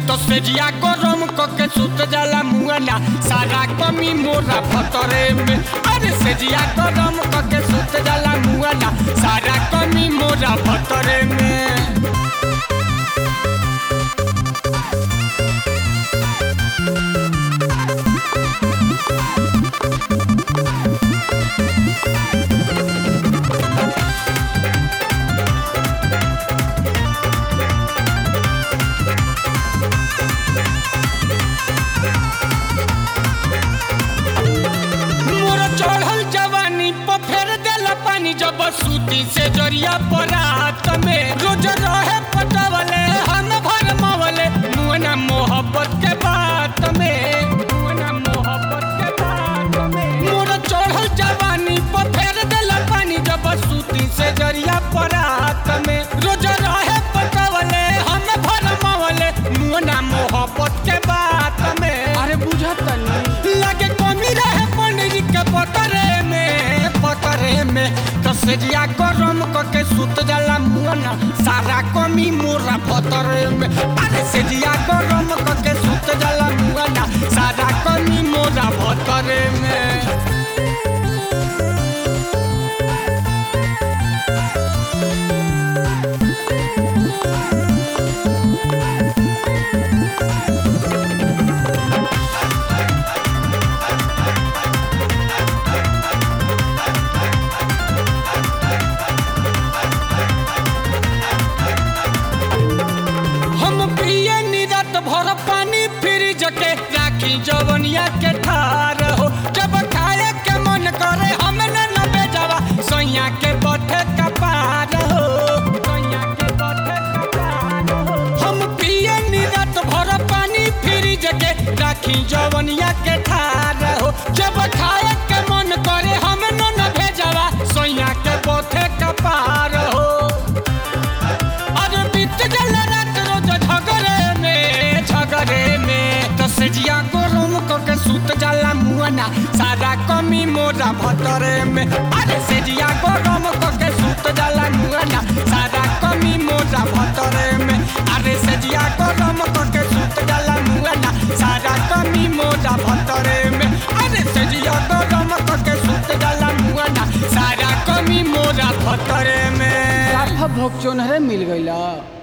तो सेजिया गरम कके सुत जाला मुआना सारा कमी मोरा भतरे में अरे सेजिया गरम कके सुत जाला मुआना सारा कमी मोरा भतरे में मोर चढ़ल जवानी पर फेर देला पानी जब सूती से जरिया पर रात में रोज रहे पटवले हम भर मवले मुअना मोहब्बत के बात में मुअना मोहब्बत के बात में मोर चढ़ल जवानी पर फेर देला पानी जब सूती से जरिया पर रात में रोज रहे पटवले हम भर मवले मुअना मोहब्बत के बात में अरे बुझत नहीं लगे कमी रहे पनीर के पतरे में पतरे में तो सेजिया गरम करके सुत जाला मुअना सारा कमी मोरा पतरे में अरे सेजिया गरम करके सुत जाला मुअना सारा कमी मोरा पतरे में हम पिए निरत भर पानी फ्रिज के राखी जवनिया के ठार हो जब खाए के मन करे हम न न बेजावा सैया के बथे कपार हो सैया के बथे कपार हो हम पिए निरत भर पानी फ्रिज के राखी जवनिया के ठार हो जब खाए के मन करे हम न न भेजावा सैया के बथे कपार हो अरे बीत जाला रात रोज झगड़े में झगड़े में तो सेजिया गरम करके सुत जाला मुआना सारा कमी मोरा भतरे में अरे सेजिया गरम करके सुत जाला मुआना सारा कमी मोरा भतरे में अरे सेजिया गरम करके सुत जाला मुआना सारा कमी मोरा भतरे में अरे सेजिया गरम करके सुत जाला मुआना सारा कमी मोरा भतरे में साफा भोग चोनहरे मिल गईला